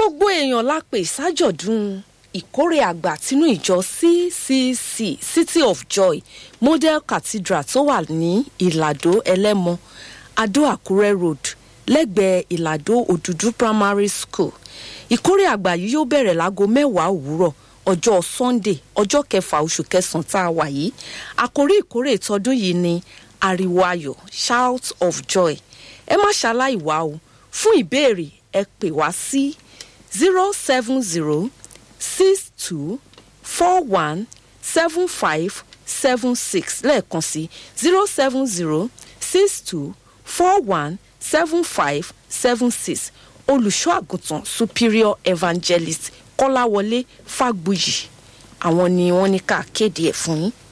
gbogbo èèyàn la pè sájọ̀dún ìkórè àgbà tinú ìjọ ccc city of joy model cathedral tó wà ní ìlàdó ẹlẹ́mọ adó àkúrẹ́ road lẹ́gbẹ̀ẹ́ ìlàdó òdùdú primary school ìkórè àgbà yìí yóò bẹ̀rẹ̀ láago mẹ́wàá òwúrọ̀ ọjọ́ sunday ọjọ́ kẹfà oṣù kẹsàn-án tá a wà yìí àkórí ìkórè tọdún yìí ni ariwo ayọ̀ shout of joy ẹ má ṣaláì wá o fún ìbéèrè ẹ pè wá sí zero seven zero six two four one seven five seven six lẹ́ẹ̀kan sí zero seven zero six two four one seven five seven six olùṣọ́ àgùntàn superior evangelist kọ́láwọlé fàgbùyì àwọn ni wọ́n ní ká kéde ẹ̀ fún yín